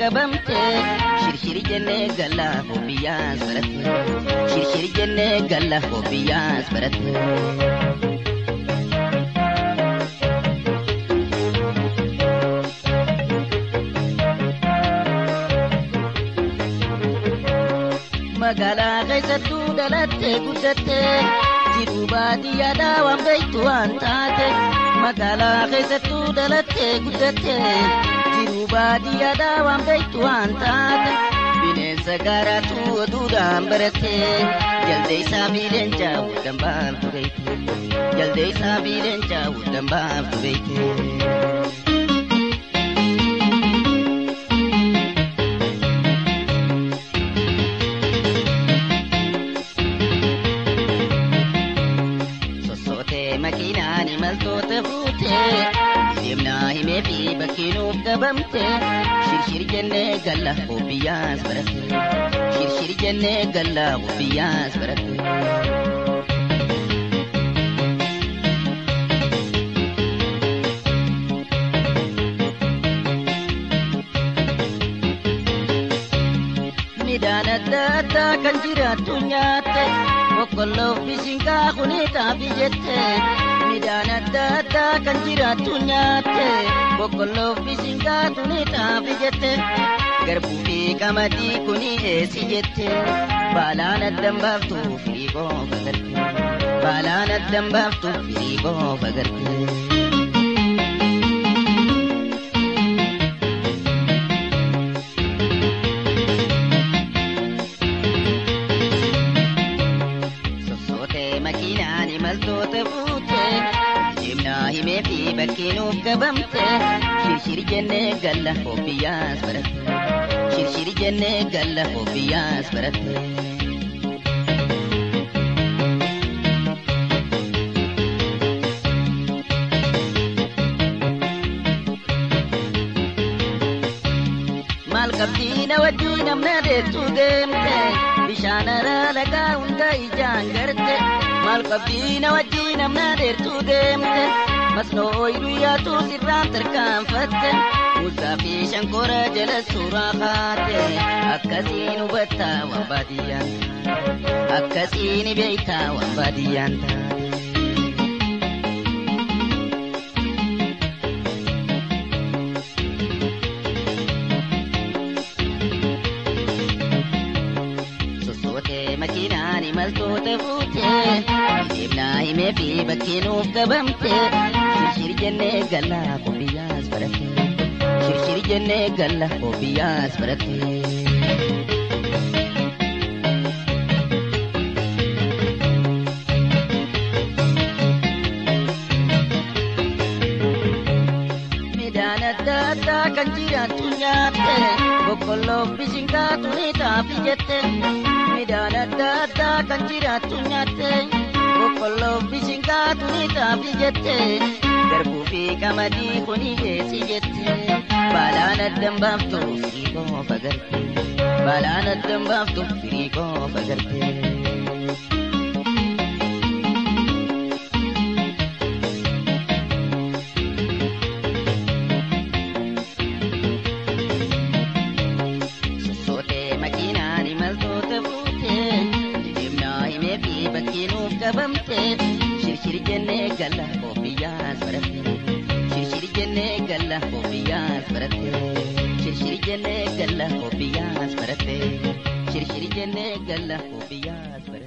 qabamte shirshiri jennee galla hobiyyaas baratte shirshiri jennee galla hobiyyaas baratte. magaalaa keessattuu dhalattee guddatte jiruu baadiyyaadhaa waan beektu waan taate magaalaa keessattuu dhalattee guddatte jiruu baadiyyaadhaa waan beektu waan taate bineensa gaaraatu oduudhaan baratte jalde isaa fi leencaa waldaan baaftu beekte jalde isaa fi leencaa waldaan baaftu beekte. makiinaan imaltoota fuute deemnaa himee fi bakkee nuuf qabamte shirshir jennee galla hobiyyaas baratte shirshir jennee galla hobiyyaas baratte. midhaan adda addaa kan jiraattu nyaatte boqqolloof bishingaa kuniitaaf jette midhaan adda addaa kan jiraattu nyaatte boqqolloof bishingaa kuniitaaf jette garbuu fi qamadii kuni eessi jette baalaan addan baaftu firii qofa garte baalaan addan baaftu firii qofa garte. makiinaan imaltoota fuute deemnaa himee fi bakkee nuuf qabamte shirshiri jennee galla hobiyyaas baratte shirshiri jennee galla hobiyyaas baratte. maal qabdiina wajjii namna deettuu deemte bishaan araa lagaa hunda ijaan garte maal qabdiina wajjii namna deettuu deemte masnoo ooyiruu yaatu sirraan tarkaanfatte Musaa fi shankora jala suuraa kaate akkasiin hubattaa waan baadiyyaan akkasiin beektaa waan baadiyyaan taate. makiinaan imaltoota fuute deemnaa himee fi bakkee nuuf qabamte shirshiri jennee galla hobiyyaas baratte shirshiri jennee galla hobiyyaas baratte. midhaan adda addaa kan jiraattu nyaatte boqqolloof bishingaa tuniitaaf jette midhaan adda addaa kan jiraattu nyaatte boqqolloof bishingaa tuniitaaf jette garbuu fi qamadii kuni geessi jette baalaan addan baaftu firii qofa garte baalaan addan baaftu firii qofa garte. makiinaan imaltoota fuute deemnaa himee fi bakkee nuuf qabamte shirshiri jennee galla hobiyyaas baratte shirshiri jennee galla hobiyyaas baratte shirshiri jennee galla hobiyyaas baratte shirshiri jennee galla hobiyyaas baratte.